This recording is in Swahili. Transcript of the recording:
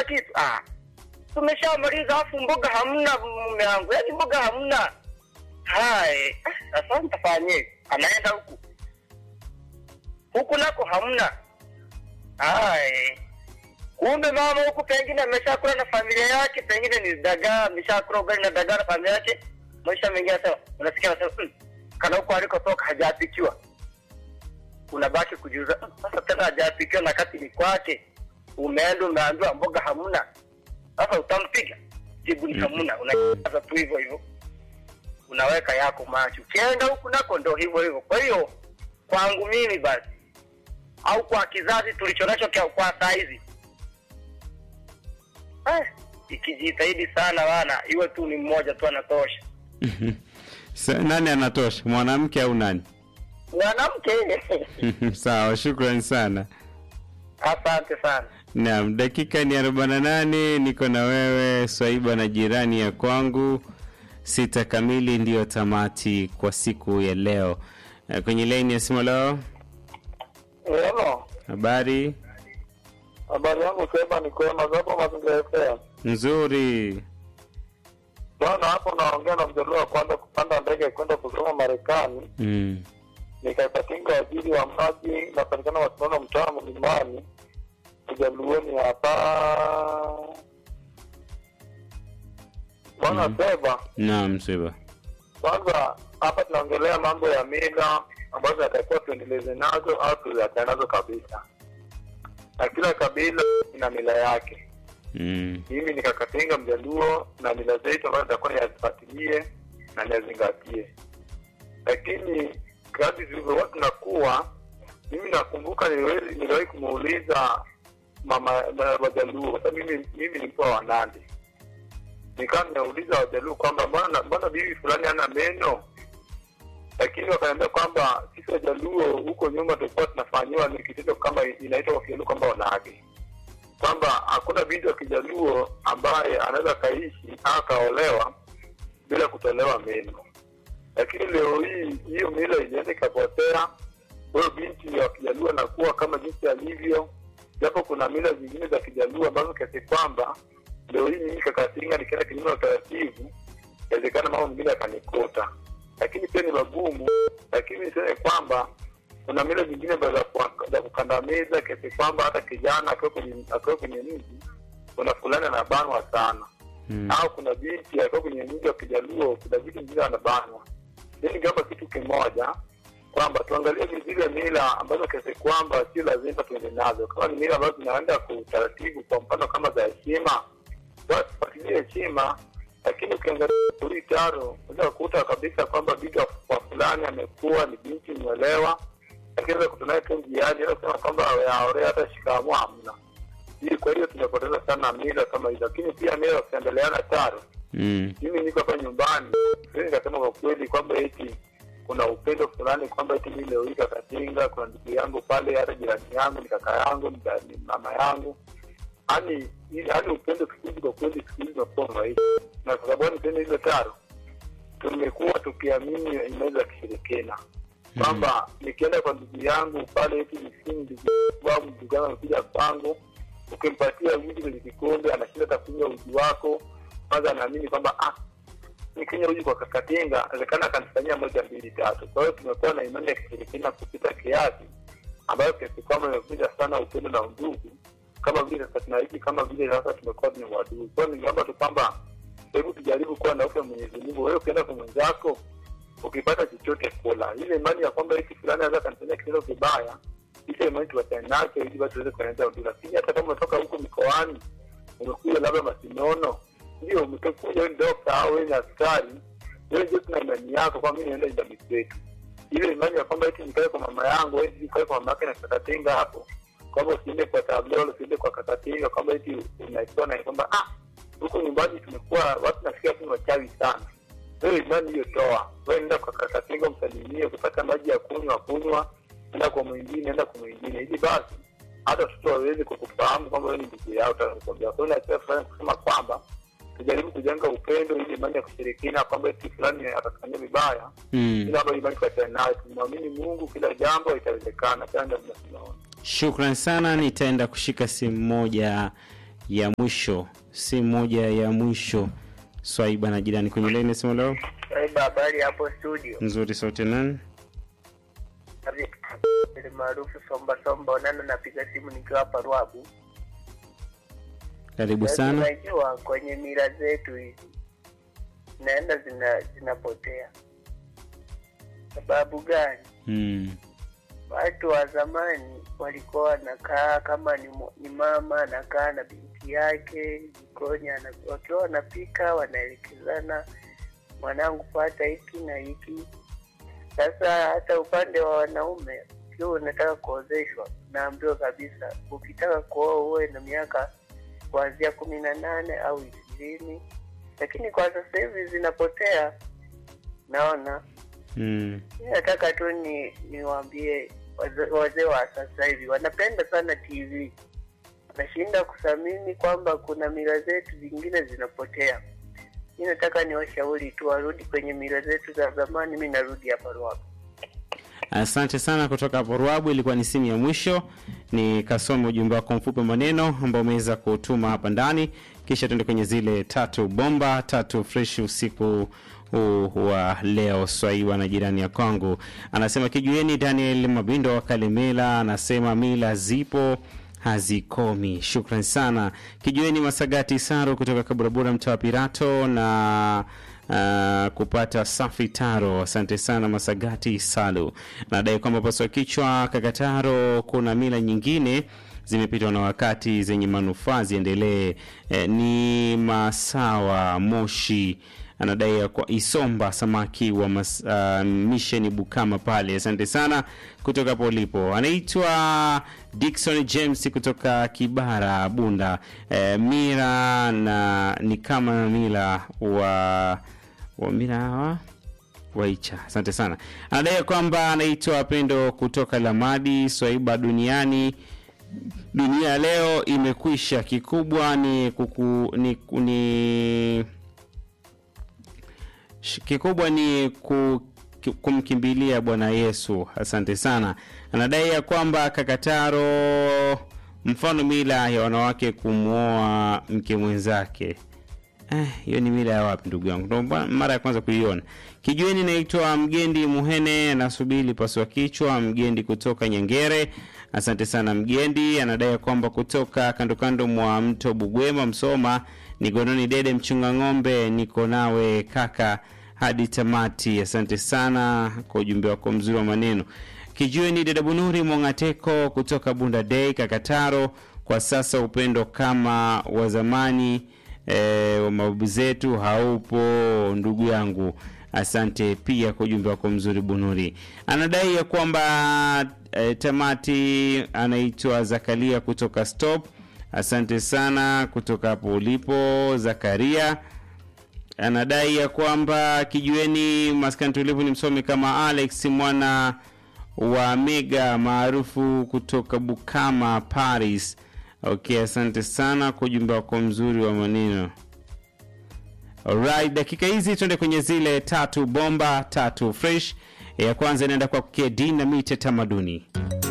kitu ah, tumeshamaliza afu mboga hamna mume wangu, yaani mboga hamna. Hai, ah, sasa nitafanyeje? Anaenda huku huku nako hamna. Hai, kumbe mama huku pengine ameshakula na familia yake, pengine ni dagaa, ameshakula ugali na dagaa na familia yake. Maisha mengine sasa unasikia sasa, hmm, kana huko alikotoka hajapikiwa, unabaki kujiuza "Hmm, sasa tena hajapikiwa na kati ni kwake, umeenda umeambiwa mboga hamna, sasa utampiga? Jibu ni hamna, unajaza tu hivyo hivyo, unaweka yako macho, ukienda huku nako ndo hivyo hivyo. Kwa hiyo kwangu mimi basi au kwa kizazi tulichonacho kia- kwa saa hizi eh, ikijitahidi sana wana iwe tu ni mmoja tu anatosha. Sa- nani anatosha, mwanamke au nani? Mwanamke Sawa, shukrani sana. asante sana. Naam, dakika ni 48, niko na wewe Swaiba na jirani ya kwangu. Sita kamili ndiyo tamati kwa siku ya leo. Eh, Kwenye laini ya simu leo, Hello. habari Habari yangu sema ni kwema zapo mazingira FM. nzuri. Bwana hapo naongea na mjaluo wa kwanza kupanda ndege kwenda kusoma Marekani. Mm. Nikapatinga wajiri wa maji napatikana Wasinono mtaa mlimani. Ujaluoni hapa. Bwana Mhm. Seba, Naam, Swaiba. kwanza hapa tunaongelea mambo ya mila ambazo yatakiwa tuendeleze nazo au tuziachane nazo kabisa, na kila kabila ina mila yake. Mm. mimi nikakatinga mjaluo na mila zetu ambazo nitakuwa niyazifuatilie na niyazingatie lakini kadri tulivyokuwa tunakuwa mimi nakumbuka niliwe- niliwahi kumuuliza mama ma- wajaluo kwa sababu mimi mimi ni mkoa wa nandi nikawa nimeuliza wajaluo kwamba mbona mbona bibi fulani hana meno lakini wakaniambia kwamba sisi wajaluo huko nyuma tulikuwa tunafanyiwa ni kitendo kama inaitwa kwa kijaluo kwamba wanage kwamba hakuna binti wa kijaluo ambaye anaweza akaishi au akaolewa bila kutolewa meno lakini leo hii hiyo mila ilienda ikapotea huyo binti wa kijaluo anakuwa kama jinsi alivyo japo kuna mila zingine za kijaluo ambazo kiasi kwamba leo hii mimi kakatinga nikienda kinyume na utaratibu inawezekana mambo mengine yakanikuta lakini pia ni magumu lakini niseme kwamba kuna mila zingine ambazo za kuwa- za kukandamiza kiasi kwamba hata kijana akiwa kwenye akiwa kwenye mji kuna fulani anabanwa sana Mm. au kuna binti akiwa kwenye mji wa kijaluo kuna vitu vingine anabanwa mi ningeomba kitu kimoja kwamba tuangalie zile mila ambazo kiasi kwamba sio lazima tuende nazo kama ni mila ambazo zinaenda kwa utaratibu kwa mfano kama za heshima basi tufuatilie heshima lakini ukiangalia hii taro unaweza kukuta kabisa kwamba binti wa wa fulani amekuwa ni binti mwelewa lakini unaweza kukutana naye tu njiani unaweza kusema kwamba aorea hata shikamoo hamna hii kwa hiyo tumepoteza sana mila kama hizo lakini pia mila wakiendeleana taro Mm. mimi niko hapa nyumbani siwezi nikasema kwa kweli kwamba eti kuna upendo fulani kwamba eti mimi leo hii kakatinga kuna ndugu yangu pale hata jirani yangu ni kaka yangu ni da- ni mama yangu yani yani upendo siku hizi kwa kweli siku hizi umekuwa maisha na kwa sababu niseme hizo taro tumekuwa tukiamini imani za kishirikina kwamba nikienda kwa ndugu yangu pale eti msimu ndugu wangu ndugu yangu amekuja kwangu ukimpatia uji kwenye kikombe anashinda takunywa uji wako kwanza anaamini kwamba ah nikinywa uji kwa kakatinga inawezekana akanifanyia moja mbili tatu kwa hiyo tumekuwa na imani ya kishirikina kupita kiasi ambayo kiasi kwamba imekuja sana upendo na undugu kama vile sasa tunaishi kama vile sasa tumekuwa ni uadui kwa hiyo ningeomba tu kwamba hebu tujaribu kuwa na hofu ya mwenyezi mungu wewe ukienda kwa mwenzako ukipata chochote kula ile imani ya kwamba hiki fulani anaweza kanifanyia kitendo kibaya ile imani tuwachane nacho ili basi tuweze kueneza udui lakini hata kama umetoka huko mikoani umekuja labda masinono ndio umekuja wewe ni dokta au wewe ni askari wewe ndio tuna imani yako kwamba mimi naenda jamii zetu ile imani ya kwamba eti nikae kwa mama yangu eti nikae kwa mama yake na kakatinga hapo kwamba usiende kwa tablolo usiende kwa kakatinga kwamba eti unaikuwa na kwamba ah huko nyumbani tumekuwa watu nafikia tu ni wachawi sana wewe imani hiyo toa wewe nenda kwa kakatinga msalimie ukipata maji ya kunywa kunywa enda kwa mwingine enda kwa mwingine ili basi hata watoto waweze kukufahamu kwamba wewe ni ndugu yao utakwambia kwa hiyo nachea fulani kusema kwamba tujaribu kujenga upendo ili imani ya kushirikina kwamba eti fulani atakufanyia vibaya Mm. ila ambayo imani tuachane nayo tumwamini mungu kila jambo itawezekana tena ndio tunaona Shukran sana, nitaenda kushika simu moja ya mwisho si moja ya mwisho swaiba na jirani kwenye laini sema leo Saiba, habari hapo studio. nzuri sote nani Ile maarufu somba somba, onana napiga simu nikiwa hapa Ruabu. karibu Sasa sana Unajua kwenye mila zetu hizi zinaenda zina zinapotea. Sababu gani? mm. Watu wa zamani walikuwa wanakaa kama ni, mo- ni mama anakaa na binti yake jikoni, ana- wakiwa wanapika wanaelekezana, mwanangu pata hiki na hiki. Sasa hata upande wa wanaume, ukiwa unataka kuozeshwa, naambiwa kabisa, ukitaka kuoa uwe na miaka kuanzia kumi na nane au ishirini, lakini kwa sasa hivi zinapotea. Naona Mm. mi nataka tu ni niwaambie waze- wazee wa sasa hivi wanapenda sana TV, wanashinda kuthamini kwamba kuna mila zetu zingine zinapotea. Mi nataka niwashauri tu warudi kwenye mila zetu za zamani. Mi narudi hapa Ruaha. asante sana kutoka hapo ruabu ilikuwa ni simu ya mwisho ni kasome ujumbe wako mfupi wa maneno ambao umeweza kutuma hapa ndani kisha tuende kwenye zile tatu bomba tatu fresh usiku huu wa leo swaiwa na jirani ya kwangu anasema kijueni daniel mabindo wa kalemela anasema mila zipo hazikomi shukran sana kijueni masagati saru kutoka kaburabura mtaa wa pirato na Uh, kupata safi taro asante sana masagati salu nadai kwamba paswa kichwa kakataro kuna mila nyingine zimepitwa na wakati zenye manufaa ziendelee eh, ni masawa moshi anadai ya kwa isomba samaki wa mas, uh, misheni bukama pale asante sana kutoka hapo ulipo anaitwa dikson james kutoka kibara bunda eh, mira na ni kama mila wa wa mira hawa waicha asante sana anadai kwamba anaitwa pendo kutoka lamadi swaiba duniani dunia ya leo imekwisha kikubwa ni kuku, ni, ni Sh- kikubwa ni ku, ki- kumkimbilia bwana yesu asante sana anadai ya kwamba kakataro mfano mila ya wanawake kumwoa mke mwenzake Eh, hiyo ni mila ya wapi ndugu yangu ndo mba- mara ya kwanza kuiona kijueni naitwa mgendi muhene nasubiri paswa kichwa mgendi kutoka nyengere asante sana mgendi anadai kwamba kutoka kando kando mwa mto bugwema msoma ni gononi dede mchunga ng'ombe niko nawe kaka hadi tamati asante sana kwa ujumbe wako mzuri wa maneno kijueni dada bunuri mongateko kutoka bunda dei kakataro kwa sasa upendo kama wa zamani e, wa mababu zetu haupo ndugu yangu asante pia kwa ujumbe wako mzuri bunuri anadai ya kwamba e, tamati anaitwa zakaria kutoka stop asante sana kutoka hapo ulipo zakaria anadai ya kwamba kijueni maskani tulivu ni msomi kama alex mwana wa mega maarufu kutoka bukama paris okay asante sana kwa ujumbe wako mzuri wa maneno Alright, dakika hizi tuende kwenye zile tatu bomba tatu fresh ya kwanza inaenda kwa kedi na mite tamaduni